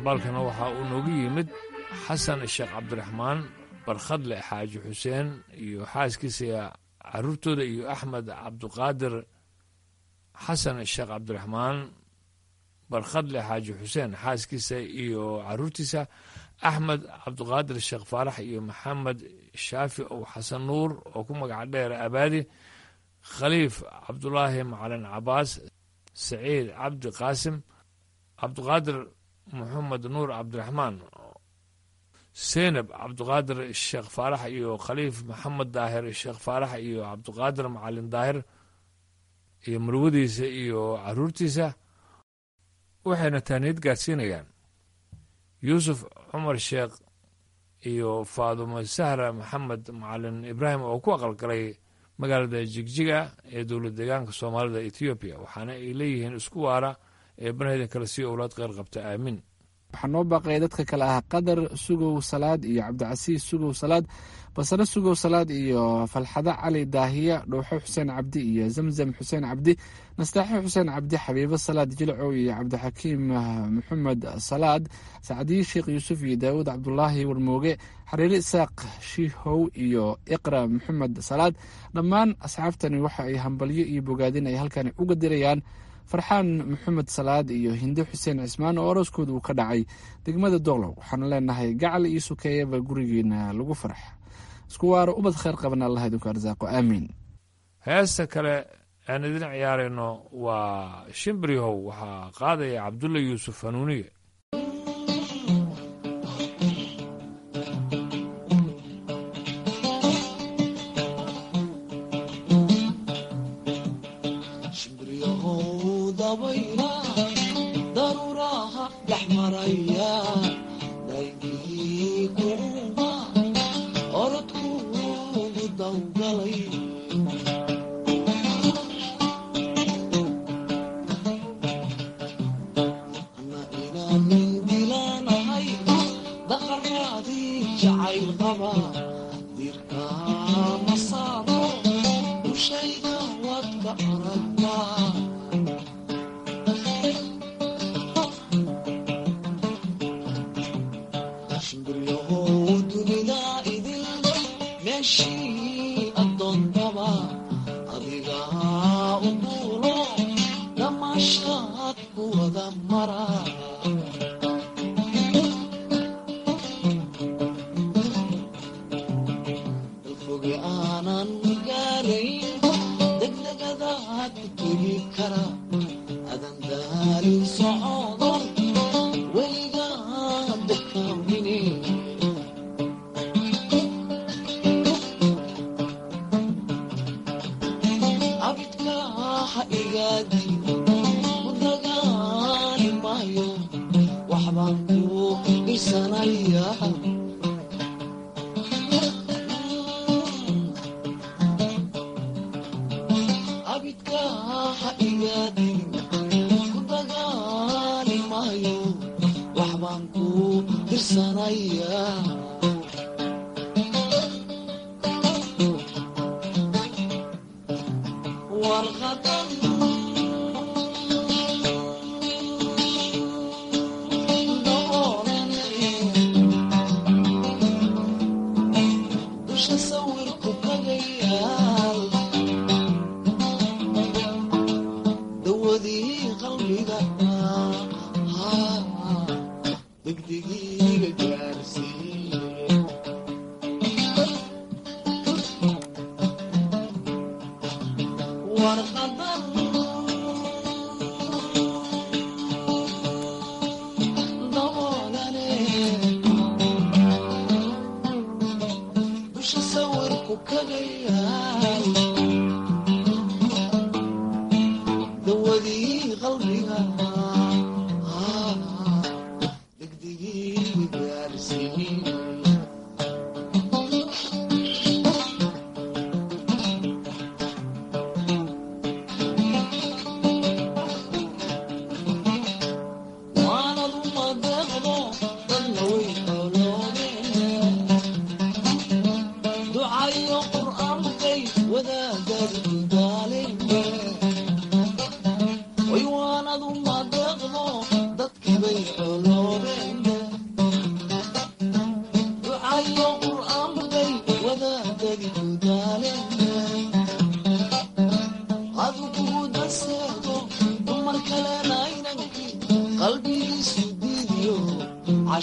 dhambaalkana waxaa uu noogu yimid xasan sheekh cabdiraxmaan barkhadle xaaji xuseen iyo xaaskiisa caruurtooda iyo axmed cabduqaadir xasan sheekh cabdiraxmaan barkhadle xaaji xuseen xaaskiisa iyo caruurtiisa axmed cabduqaadir sheekh faarax iyo maxamed shaafi ow xasan nuur oo ku magaca dheer abaadi khaliif cabdulaahi macalin cabaas saciid cabdi qaasim cabduqaadir maxamed nuur cabdiraxmaan seynab cabduqaadir sheekh faarax iyo khaliif maxamed daahir sheekh faarax iyo cabduqaadir macalin daahir iyo marwadiisa iyo caruurtiisa waxayna taaniyad gaadsiinayaan yuusuf cumar sheekh iyo faadumo sahra maxamed macalin ibraahim oo ku aqalgalay magaalada jigjiga ee dowlad deegaanka soomaalida etoobiya waxaana ay leeyihiin isku waara ee banaheda kale sii owlaad qeyr qabta aamin waxaa noo baaqaya dadka kale ah qadar sugow salaad iyo cabdicasiis sugow salaad basare sugow salaad iyo falxado cali daahiya dhowxo xuseen cabdi iyo zamzam xuseen cabdi nastaaxo xuseen cabdi xabiibo salaad jilcow iyo cabdixakiim maxamed salaad sacdiye sheekh yuusuf iyo daawud cabdulaahi warmooge xariire isaaq shiihow iyo iqra maxamed salaad dhammaan asxaabtani waxa ay hambalyo iyo bogaadin ay halkani uga dirayaan farxaan maxamed salaad iyo hinde xuseen cismaan oo orooskooda uu ka dhacay degmada doqlow waxaanu leenahay gacal iyo sukeeyaba gurigeena lagu farax isku waaro ubad kheyr qaban allah idinku arsaaqo aamiin heesta kale aan idin ciyaarayno waa shimbirihow waxaa qaadaya cabdulla yuusuf hanuuniye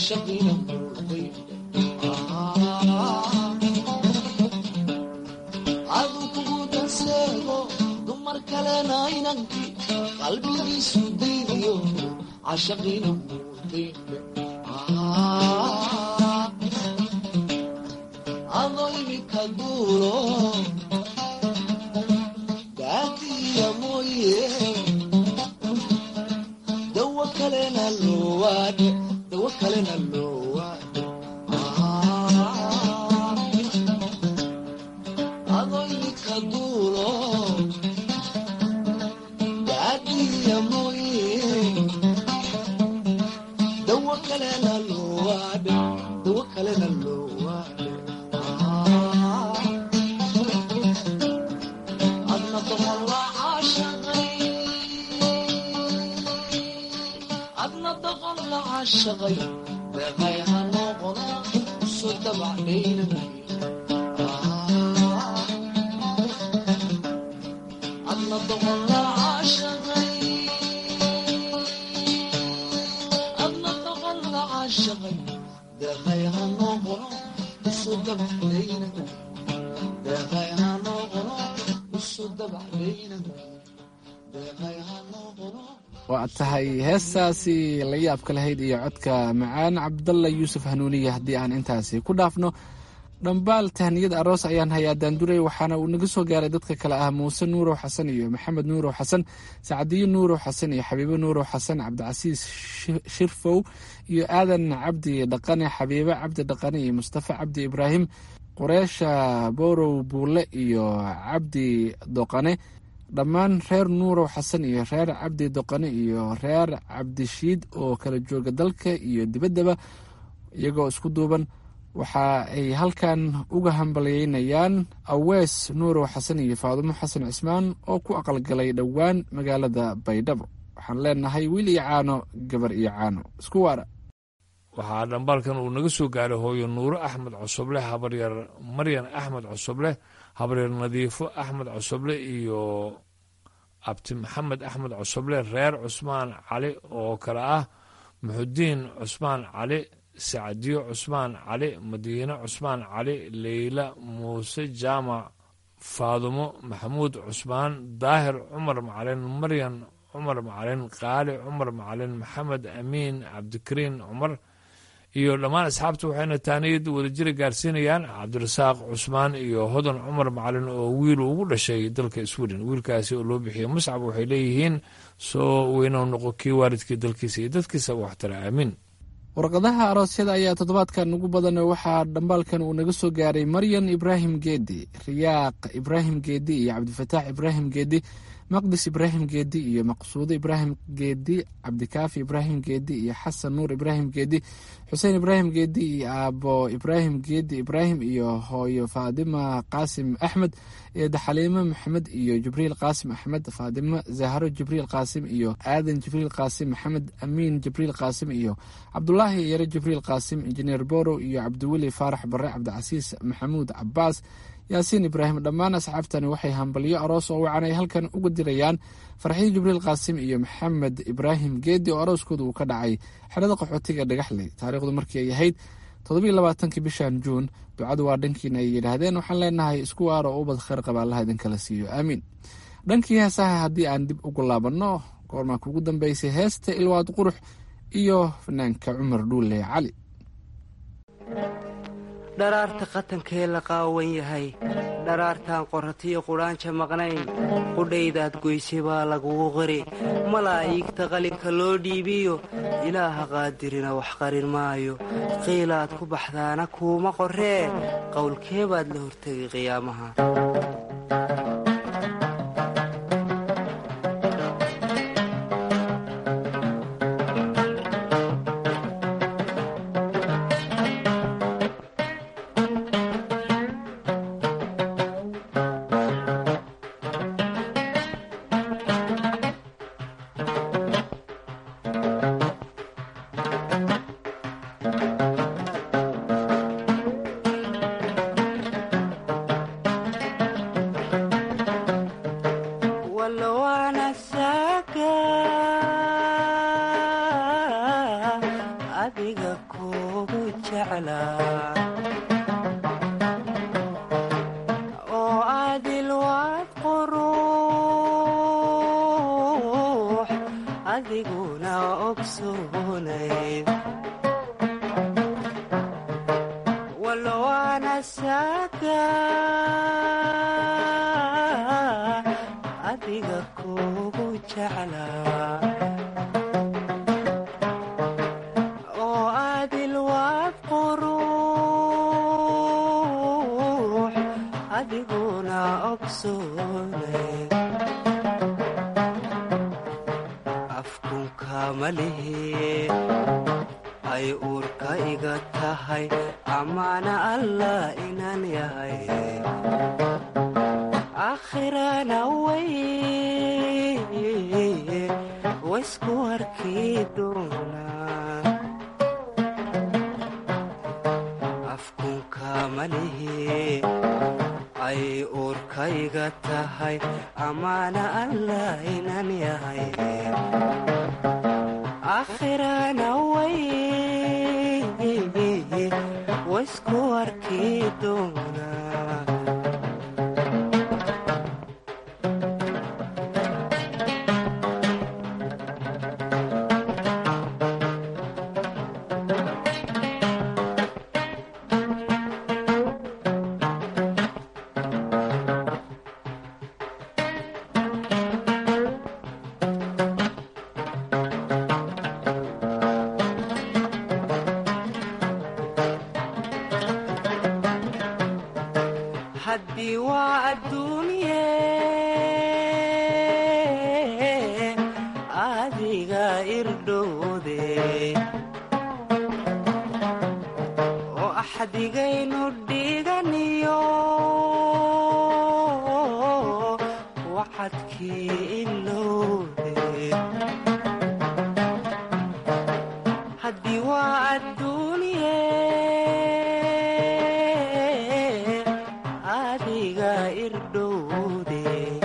cashaqina muuday adu kugu danseego dumar kalena inankii qalbigiisu daydiyo cashaqina muuday adoo imika duulo daadiya mooye dawo kalena loowaadhe dawo kalena loowaadhe adoo imika duulo daadiya mooye dawo kalena loowaadhe dawo kalena loowaadhe adna doqon la caashaqay adna doqon la caashaqay deeqay ha noqona soo dabacdhaynamay adna doqon la caashaqay adna doqon la caashaqay deeqay ha noqono soo dabacdhaynamay deeqay ha noqono soo dabacdhaynamay deeqay ha noqono waa tahay heestaasi la yaabka lahayd iyo codka macaan cabdalla yuusuf hanuuniye haddii aan intaasi ku dhaafno dhambaal tahniyad aroos ayaan hayaa daanduray waxaana uu naga soo gaaray dadka kale ah muuse nuurow xasan iyo maxamed nuurow xasan sacdiyo nuurow xasan iyo xabiibo nuurow xasan cabdicasiis shirfow iyo aadan cabdi dhaqane xabiibo cabdi dhaqane iyo mustafa cabdi ibraahim qureesha borow buule iyo cabdi doqane dhammaan reer nuurow xasan iyo reer cabdi doqane iyo reer cabdishiid oo kala jooga dalka iyo dibaddaba iyagoo isku duuban waxa ay halkan uga hambalyeynayaan awees nuurow xasan iyo faadumo xasan cismaan oo ku aqalgalay dhowaan magaalada baydhabo waxaan leenahay wiil iyo caano gabar iyo caano isku waara waxaa dhambaalkan uu naga soo gaaray hooyo nuuro axmed cosoble habaryar maryan axmed cosoble habaryar nadiifo axmed cosoble iyo abti maxamed axmed cosoble reer cusmaan cali oo kale ah muxudiin cusmaan cali sacdiyo cusmaan cali madiine cusmaan cali leyla muuse jaamac faadumo maxamuud cusmaan daahir cumar macalin maryan cumar macalin qaali cumar macalin maxamed amiin cabdikariin cumar iyo dhammaan asxaabta waxayna taaniyad wadajira gaarsiinayaan cabdirasaaq cusmaan iyo hodan cumar macalin oo wiil ugu dhashay dalka sweden wiilkaasi oo loo bixiyey muscab waxay leeyihiin soo weynou noqo kii waalidkii dalkiisa iyo dadkiisa waxtara aamiin warqadaha aroosyada ayaa toddobaadkan ugu badan waxaa dhambaalkan uu naga soo gaaray maryan ibraahim geedi riyaaq ibraahim geedi iyo cabdifataax ibraahim geedi maqdis ibraahim geedi iyo maqsuudo ibraahim geedi cabdikaafi ibraahim geedi iyo xasan nuur ibraahim geedi xuseen ibraahim geedi iyo aabo ibraahim geedi ibraahim iyo hooyo faadima qaasim axmed iyo daxaliimo maxamed iyo jibriil qaasim axmed faadimo zahro jibriil qaasim iyo aadan jibriil qaasim maxamed amiin jibriil qaasim iyo cabdulaahi yare jibriil qaasim injineer borow iyo cabdiweli faarax bare cabdicasiis maxamuud cabaas yaasiin ibraahim dhammaan asxaabtani waxay hambalyo aroos oo wacan ay halkan uga dirayaan farxiyo jibriil qaasim iyo maxamed ibraahim geedi oo arooskooda uu ka dhacay xerada qaxootiga dhagaxley taariikhdu markii ay ahayd toddobiyo labaatankii bishan juun ducadu waa dhankiina ay yidhaahdeen waxaan leenahay isku waaro oo ubad khayr qaba allaha idinkala siiyo aamiin dhankii heesaha haddii aan dib ugu laabanno goormaa kugu dambeysay heesta ilwaad qurux iyo fanaanka cumar dhuule cali dharaarta qatankee la qaawan yahay dharaartaan qorratiyo qudhaanja maqnayn qudhaydaad goysay baa lagugu qiri malaa'iigta qalinka loo dhiibiyo ilaaha qaadirina wax qarin maayo qiilaad ku baxdaana kuuma qorree qowlkee baad la hortegay qiyaamaha waana saaga adiga kugu jeclaa oo adilwaad quruux adiguna ogsoonay afkunka malihi ay uurka iga tahay amaana allah inaan yahay aakhirana way waysku arki doonaa afkunka malihi ay uurka iga tahay amaana allah inaan yahay aakhirana way waysku arki doonaa haddii waa adduunye adiga irdhowde oo axdigaynu dhiganiyo waxadkii ilowde haddii waa adduunye adiga irdhowde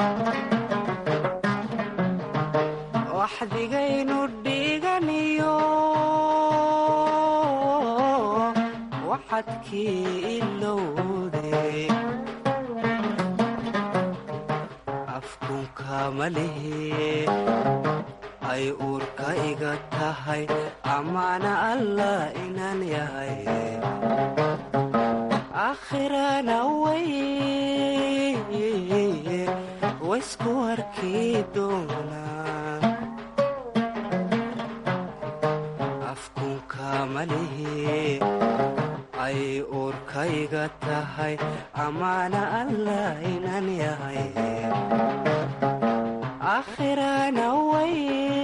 waxdigaynu dhiganiyo waxadkii ilowde afkunka malihi ay uurka iga tahay amaana allah inaan yahay aakhirana way waysku arki doonaa afkunka malihi ay uurka iga tahay amaana allah inaan yahay aakhirana way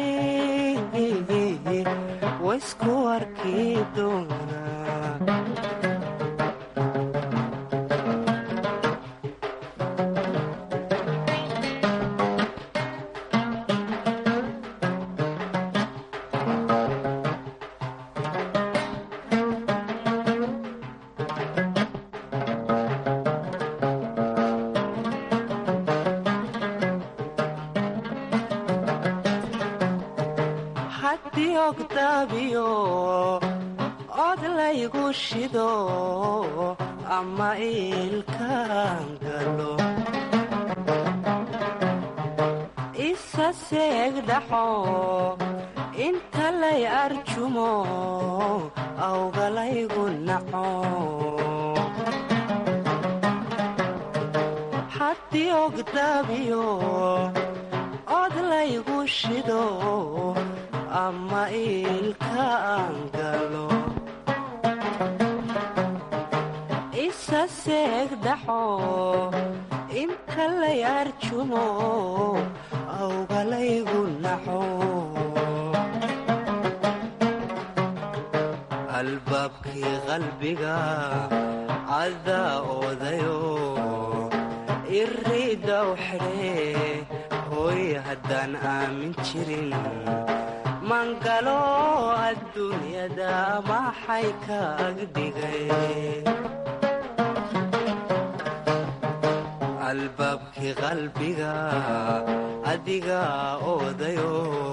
waysku arki doonaa haddii ogdaabiyo od laygu shido ama iilkaan galo isa seegdhaxo inta lay arjumo awgalaygu naco haddii ogdaabiyo od laygu shido ama iilkaan galo isa seegdhaxo inta lay arjumo awgalaygu naco albaabkii qalbiga cadaa oodayo iriidaw xidhee hooy haddaan aamin jirin mangalo adduunyada maxay ka agdhigay albaabkii qalbiga adiga oodayo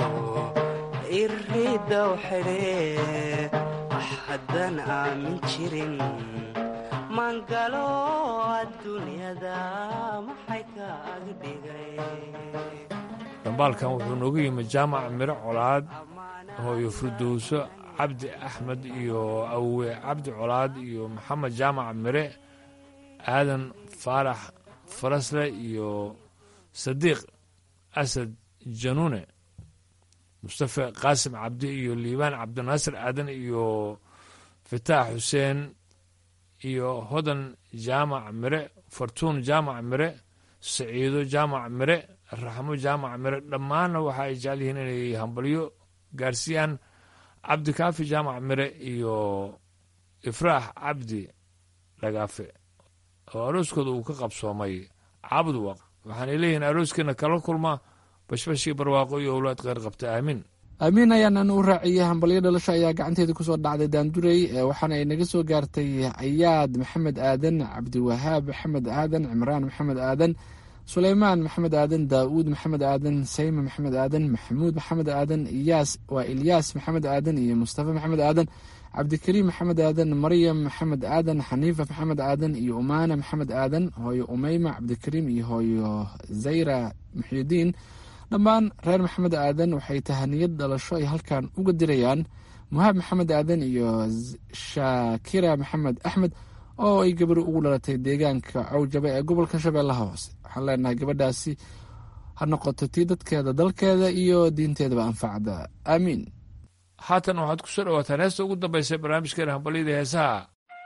iriidaw xidhee haddaan aamin jirin mangalo adduunyada maxay ka agdhigay dambaalkan wuxuu noogu yimi jaamac miro colaad hooyo firdowso cabdi axmed iyo awe cabdi colaad iyo maxamed jaamac mire aadan faarax farasle iyo sadiiq asad januune mustafe qaasim cabdi iyo liibaan cabdinaasir aadan iyo fataax xuseen iyo hodan jaamac mire fartuun jaamac mire saciido jaamac mire raxmo jaamac mire dhammaanna waxa ay jecel yihiin inay hambalyo gaarsiiyaan cabdikaafi jaamac mire iyo ifraax cabdi dhagaafe oo arooskooda uu ka qabsoomay caabud waq waxaanay leeyihiin arooskeena kala kulma bashbashii barwaaqo iyo owlaad kheyr qabta aamiin aamiin ayaanan u raaciyey hambalyo dhalasho ayaa gacanteeda kusoo dhacday daandurey waxaana ay naga soo gaartay ayaad maxamed aadan cabdiwahaab maxamed aadan cimraan maxamed aadan suleymaan maxamed aadan daa'uud maxamed aadan sayma maxamed aadan maxamuud maxamed aadan iyaas waa ilyaas maxamed aadan iyo mustafa maxamed aadan cabdikariim maxamed aadan maryam maxamed aadan xaniifa maxamed aadan iyo umaana maxamed aadan hooyo umeyma cabdikariim iyo hooyo zayra muxyidiin dhammaan reer maxamed aadan waxay tahaniyad dhalasho ay halkan uga dirayaan muhaab maxamed aadan iyo shaakira maxamed axmed oo ay gabari ugu dhalatay deegaanka cawjaba ee gobolka shabeellaha hoose waxaan leenahay gabadhaasi ha noqoto tii dadkeeda dalkeeda iyo diinteedaba anfacda aamiin haatan waxaad ku soo dhawaataan heesta ugu dambaysa barnaamijkeena hambalyada heesaha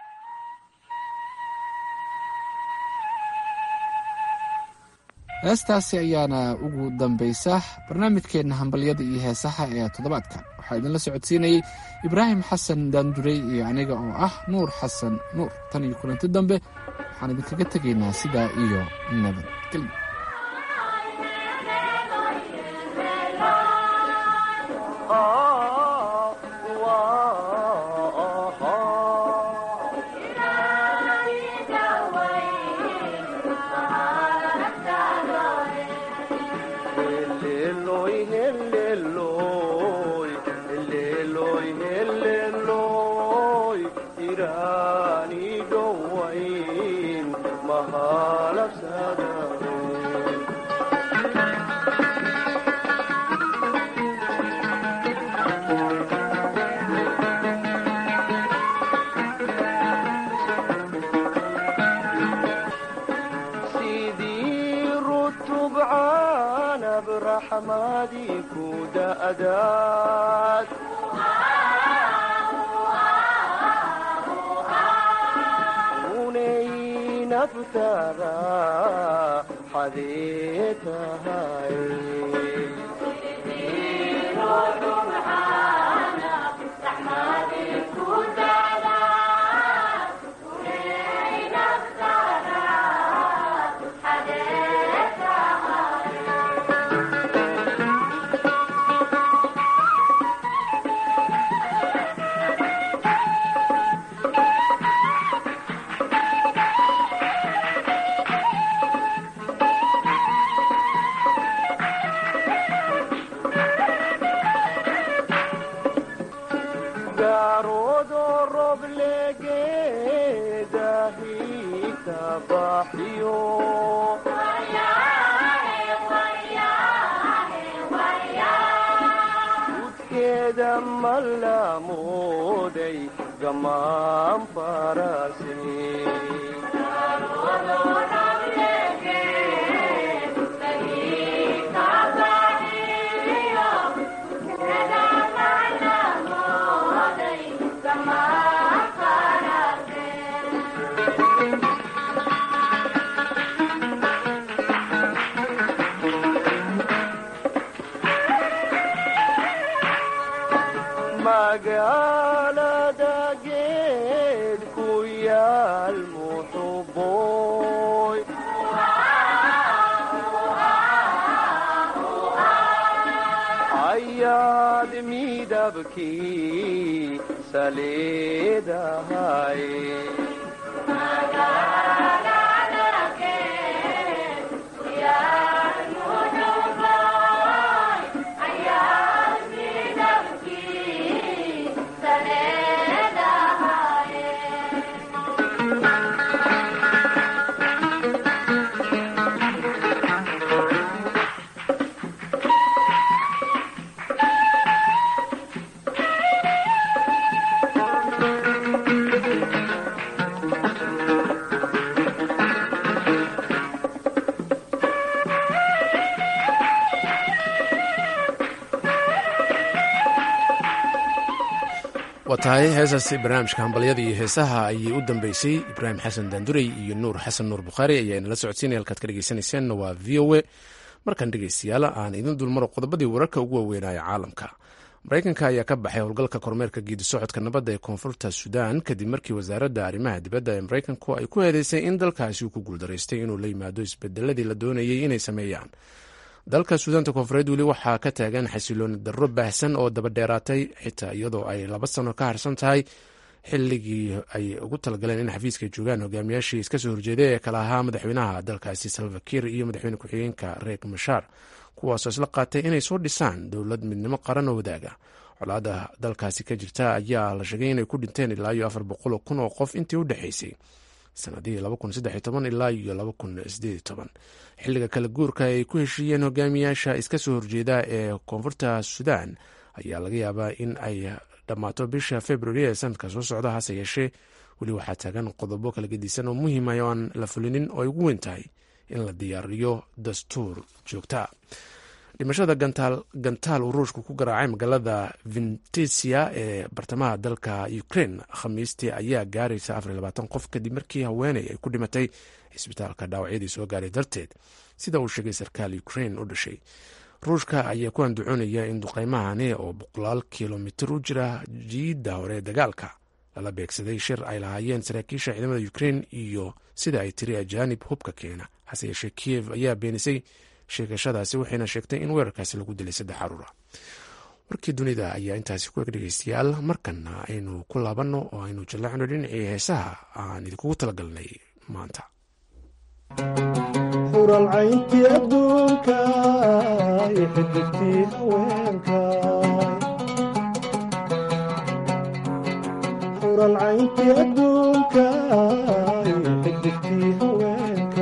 heestaasi ayaana ugu dambaysa barnaamijkeenna hambalyada iyo heesaha ee toddobaadkan waxaa idinla socodsiinayey ibraahim xasan daandurey iyo aniga oo ah nuur xasan nuur tan iyo kulanti dambe waxaan idinkaga tegaynaa sidaa iyo nabadgelyo tahay heesaasi barnaamijka hambalyada iyo heesaha ayay u dambeysay ibraahim xasan daandurey iyo nuur xasan nuur bukhaari ayaa inala socodsiinaya halkaad ka dhegeysanayseena waa v o a markan dhegeystayaal aan idin dulmaro qodobadii wararka ugu waaweynaya caalamka maraykanka ayaa ka baxay howlgalka kormeerka geedi socodka nabadda ee koonfurta sudan kadib markii wasaaradda arrimaha dibadda ee maraykanku ay ku eedeysay in dalkaasi uu ku guuldaraystay inuu la yimaado isbedeladii la doonayay inay sameeyaan dalka suudaanta koonfureed weli waxaa ka taagan xasilooni darro baahsan oo daba dheeraatay xitaa iyadoo ay laba sano ka harsan tahay xilligii ay ugu talagaleen in xafiiska ay joogaan hogaamiyaashii iska soo horjeeday ee kala ahaa madaxweynaha dalkaasi salvakir iyo madaxweyne ku-xigeenka reek mashaar kuwaasoo isla qaatay inay soo dhisaan dowlad midnimo qaran oo wadaaga colaada dalkaasi ka jirta ayaa la sheegay inay ku dhinteen ilaa iyo afar boqol kun oo qof intii u dhexaysay sanadihii ilaa iyo xilliga kala guurka ay ku heshiiyeen hogaamiyaasha iska soo horjeeda ee koonfurta sudan ayaa laga yaabaa in ay dhammaato bisha februari ee sanadka soo socda hase yeeshee weli waxaa taagan qodobo kala gedisan oo muhiima oo aan la fulinin oo ay ugu weyn tahay in la diyaariyo dastuur joogta dhimashada gantaal uu ruushku ku garaacay magaalada ventisia ee bartamaha dalka ukraine khamiistii ayaa gaaraysa qof kadib markii haweeney ay ku dhimatay cisbitaalka dhaawacyadii soo gaaray darteed sida uu sheegay sarkaal ukraine u dhashay ruushka ayaa ku andacoonaya in duqeymahani oo boqolaal kilomitir u jira jiidda hore ee dagaalka lala beegsaday shir ay lahaayeen saraakiisha ciidamada ukraine iyo sida ay tiri ajaanib hubka keena hase yeeshee kiyev ayaa beenisay sheegashadaasi waxayna sheegtay in weerarkaasi lagu dilay saddex caruura warkii dunida ayaa intaasi ku eg dhegeystayaal markanna aynu ku laabanno oo aynu jallacno dhinacii heesaha aan idinkugu talagalnay maanta xuralcayntii adduunka iyo xidigtii haweenka xuralcayntii adduunka iyo xidigtii haweenka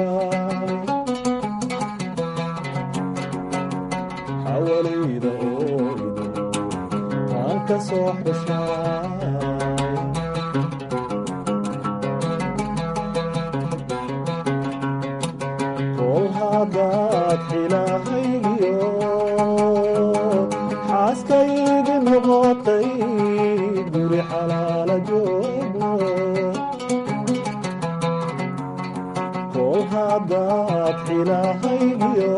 xawalayda ooydo aan ka soo xushaa hadaad xilahaygiyo xaaskaygi noqotay guri xalaala joogno kol hadaad xilahaygiyo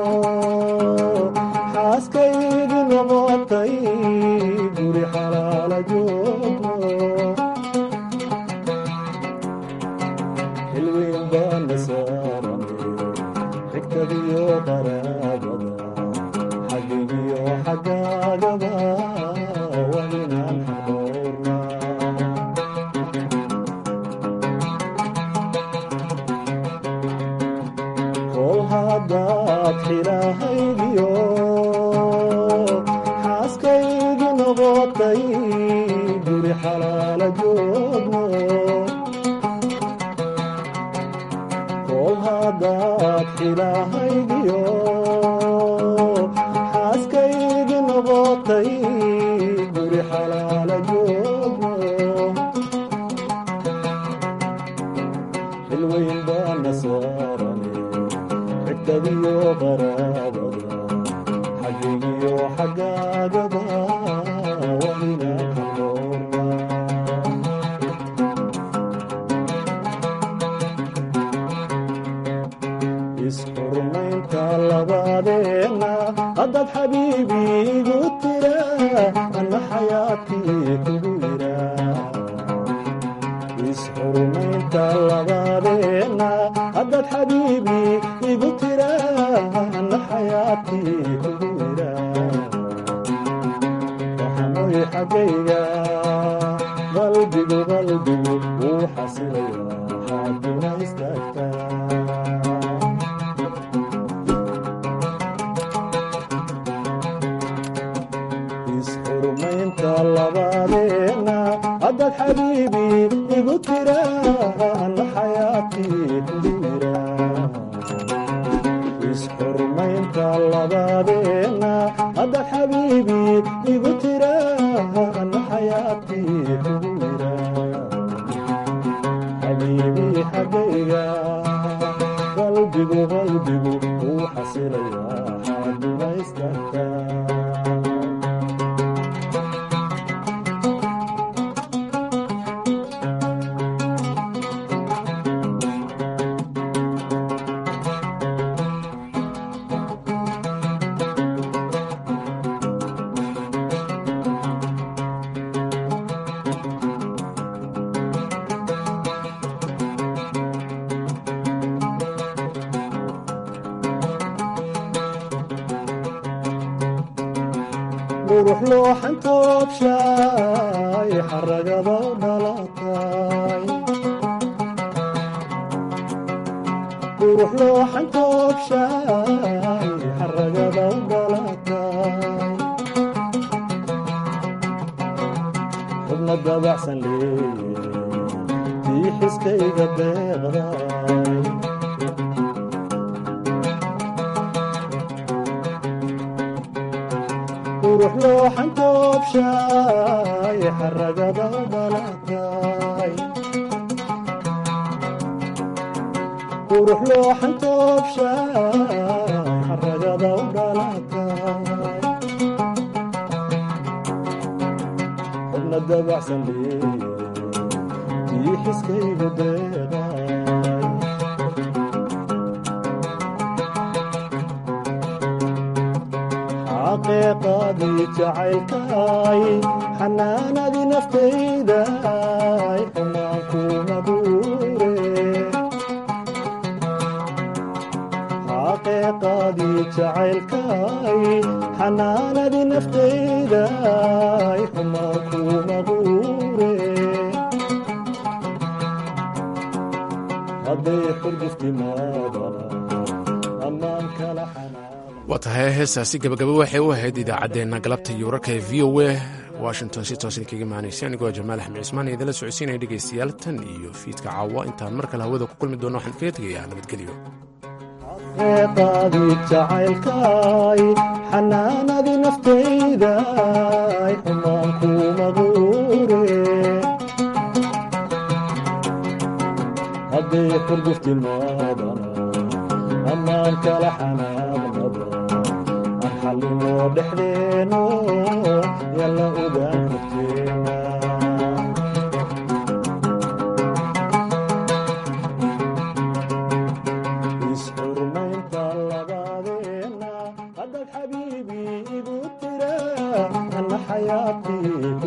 xaaskaygi noqotay guri xalaala joogno xilweyn baana saaran xigtadiyo qaraabada xagigiyo xagaagaba waa inaan xadoorna kol haddaad xilahaygiyo xaaskaygi noqotay guri xalaala joogno kol haddaad xilahaygiyo xaaskaygi noqotay guri xalaala joogno xilweyn baana saarane xigtadiyo qaraabada xagigiyo xagaagaba waa inaan xadoorna isxurmaynta labadeenna haddaad xabiibi igu tira anna xayaatii kugu yira isxurmaynta labadeenna haddaad xabiibi igu tira anna xayaatii kugu yira waxanoy xaggayga qalbigu qalbigu wuu xasilaya xaaduna istaagtaa isxurmaynta labadeenna haddaad xabiibi igu tira anna xayaatii kugu yira isxurmaynta labadeenna haddaad xabiibi igu tira anna xayaatii kugu yira xabiibi xaggayga qalbigu qalbigu wuu xasilaya xaaduna istaagtaa qurux looxan toobshaay xaragada dhalatay qurux looxan toobshaay xaragada dhalatay xubna dabacsan leeye tii xiskayga deeqday qurux looxan toobshaay xaragada dhalatay qurux looxan toobshaay xaragada u dhalatay xubna dabacsan leeye tii xiskayga deeqay xaqiiqadii jacaylkay xanaanadii naftayday xumaan kuma duure xaqiiqadii jacaylkay xanaanadii naftayday xumaan kuma duure hadday xurguftimaadana ammaan kala waa tahay heestaasi gabagaba waxay u ahayd idaacaddeenna galabta iyo wararka ee v o a washington si toosan kaga imaanaysa anigoo jamaal axmed cismaan idinla socodsiinaya dhegaystayaal tan iyo fiidka caawa intaan mar kale hawada ku kulmi doono waxaan kaga tegayaa nabadgelyo xaqiiqadii jacaylkay xanaanadii naftayday xumaan kuma duure hadday xurguftimaadana ammaan kala xanaaqnaba aan xallinoo dhexdeeno yalla ogaan karteena isxurmaynta labadeenna haddaad xabiibi igu tira anna xayaatii